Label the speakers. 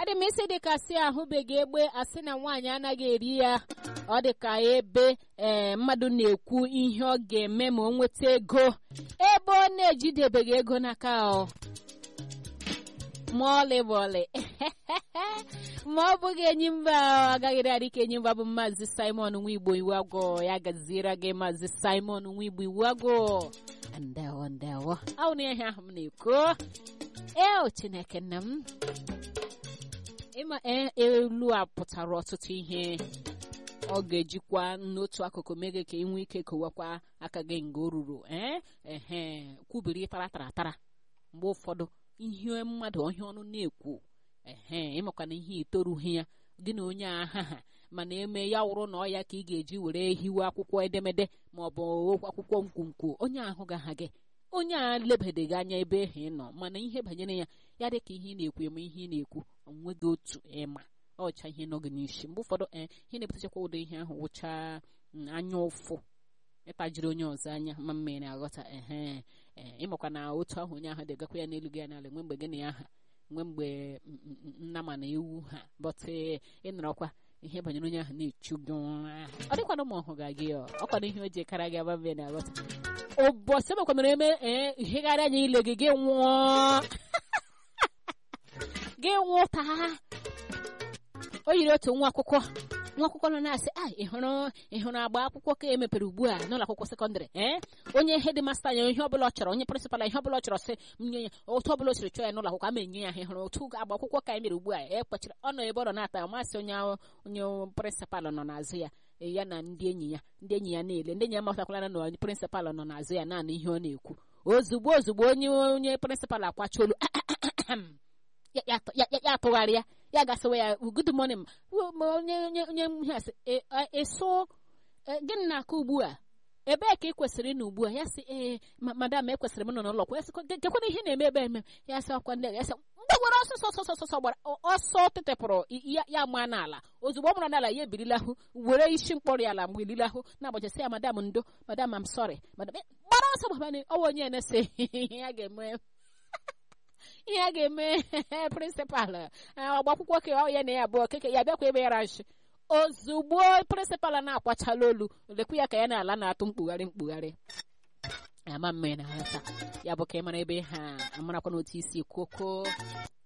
Speaker 1: adị m isi dị ka si ahụbeghị egbe asị na nwaanyị anaghị eri ya ọ dị ka ebe ee mmadụ na-ekwu ihe ọ ga-eme ma o nweta ego ebe ọ na-ejidebeghị ego n'aka ọ ma ọlị ma ọlị ma ọ bụghị enyi mba agaghịrị adị ka enyi mba bụ maazị simon nwigbo iwu agwọ ya gaziere gị maazị simon nwigbo iwu agwọ ndewo ndewo ahụ na ihe ahụ m na-ekwu ee chineke nna m ịma elu a pụtara ọtụtụ ihe ọ ga-ejikwa n'otu akụkụ meghe ka ị nwee ike kowakwa aka gị nga o ruru ee ehe kwubiri tara tara tara mgbe ụfọdụ ihe mmadụ ọhịa ọnụ na-ekwu ehe ịmakwana ihe itorughị ya gị na onye aha ha mana eme ya wụrụ na ọ ya ka ị ga-eji were hiwe akwụkwọ edemede ma ọ bụ akwụkwọ nkwonkwo onye ahụ gaha gị onye a lebedeghị anya ebe ahụ ị nọ mana ihe banyere ya ya dị ka ihe ị na-ekwu eme ihe ị na-ekwu onweghị otu ịma ọcha ihe nọ gị n'isi mgbe ụfọdụ ee ihe na-ebutechakwa ụdị ihe ahụ wụcha anya ụfụ ịtajiri onye ọzọ anya ma mma na-aghọta ehe ee ịmakwa na otu ahụ onye ahụ dịgakwa ya n'elu gị ya n'ala nwe mgbe gị na ya ha nwe mgbe nna ma na ewu ha bọtụ ịnọrọkwa ihe banyere onye ahụ na-echu gị ọ dịkwana ụmụ ọhụ ga gị ọkwana ihe o ji kara gị aba mbe na-aghọta ụbọchị emekwanara eme ee ihegharị anya ile gị gị nwụọ gị nwụta o yiri otu nwa akwụkwọ nwa akwụkwọ nọ na-asị a ịhụrụ ịhụrụ agba akwụkwọ ka emepere ugbu a n'ụlọ akwụkwọ sekọndịrị ee onye hedịmasta ya ihe ọbụla ọ chọrọ onye prịnsịpal ihe ọbụla ọ chọrọ sị nye ya otu ọbụla o siri chọọ ya n'ụlọ akwụkwọ ama enye ya ha ịhụrụ otu agba akwụkwọ ka emere ugbu a e kpọchiri ọ nọ ebe ọ nọ na-ata amasị onye onye prịnsịpal nọ n'azụ ya ya na ndị enyi ya ndị enyi ya na-ele ndị enyi ya matakwala na onye prịnsịpal nọ n'azụ ya naanị ihe ọ na-ekwu ozugbo ozugbo onye onye prịnsịpal akwacha olu ya atụgharịa ya gasịwa ya good morning onye onye onye ihe asị eso gịnị na-aka ugbu a ebee ka ị kwesịrị ịnọ ugbu a ya sị ee madam ekwesịrị m nọ n'ụlọ kwa gekwana ihe na-eme ebe eme ya sị akwa ndị ya sị mgbagwara ọsọ ọsọ ọsọ ọsọ gbara ọsọ tịtịpụrụ ya maa n'ala ozugbo ọ mụrụ n'ala ya ebirilahụ were isi mkpọrọ ya ala mgbe ililahụ na-agbachasị ya madam ndo madam am sorry madam gbara ọsọ gbabana ọwa onye na-ese ihe ya ga-eme ihe a ga-eme prịnsịpal ọgba akwụkwọ ka ọ ya na ya abụọ keke ya bịakwa ebe ya rashi ozugbo prịnsịpal na-akwachala olu lekwu ya ka ya na-ala na-atụ mkpugharị mkpugharị ama mme na nghọta ya bụ ka ị mara ebe ha amarakwa n'otu isi kwoko